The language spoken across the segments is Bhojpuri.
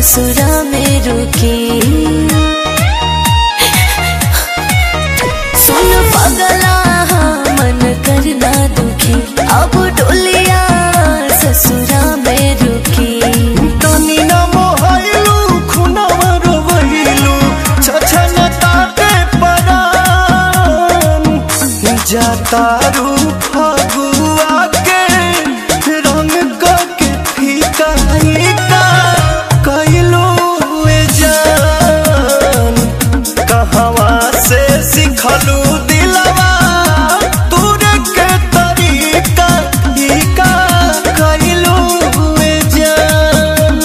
ससुरा में रुकी सुन पगला मन करना दुखी अब डोलिया ससुरा में रुकी तनी न मोहलू खुनवा रोवैलू छछन ताते परान जातारू फगुआ के रंग क के फीका फीका कैलू ए जान कहवा से सिखलू दिलवा तूरे के तरीका ई का कैलू ए जान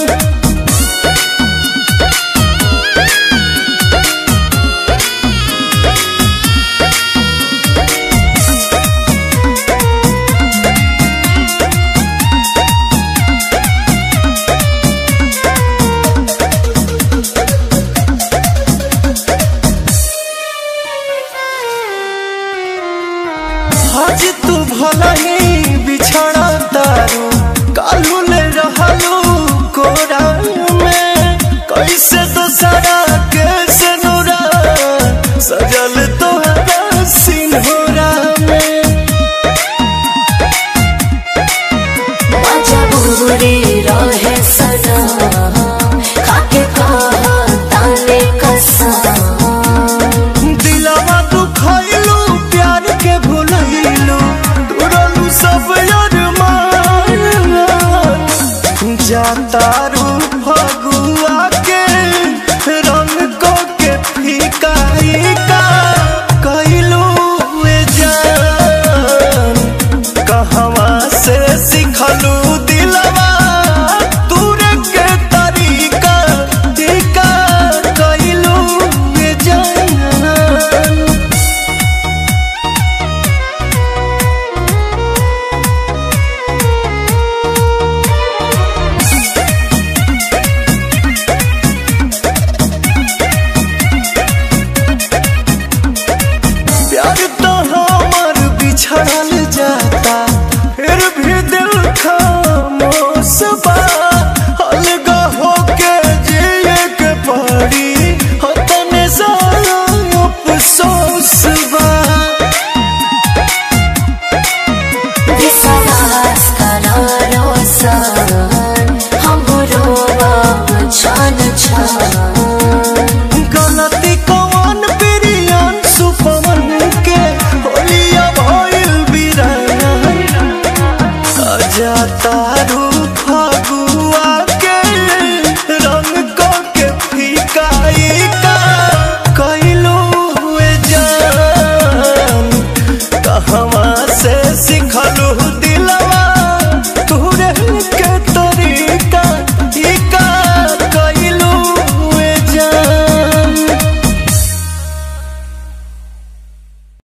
आज तू भला ही बिछड़ा तारू कालू ले रहलू कोरा में कैसे दूसरा कैसे नूरा सजल तोहरा सिंहोरा में मजा बुरे रहे सदा खाके कहा ताने कसा दिलवा तू खैलू प्यार के भुलैलू तुरलू सब अरमान जातारू फगुआ के रंग को के फीका फीका कैलू ए जान कहवा से सिखलू दिलवा तूरे के तरीका टीका कैलू ए जान प्यार तो हमर बिछड़ल जाता फिर भी दिल खामोश बा अलगा होके जिए के पड़ी हो तने सारा अफसोस बा विश्वास करारो सन हमरो छान छान गलती कौन बिरियान सुपवन के होलिया भइल बिरान अजा तारू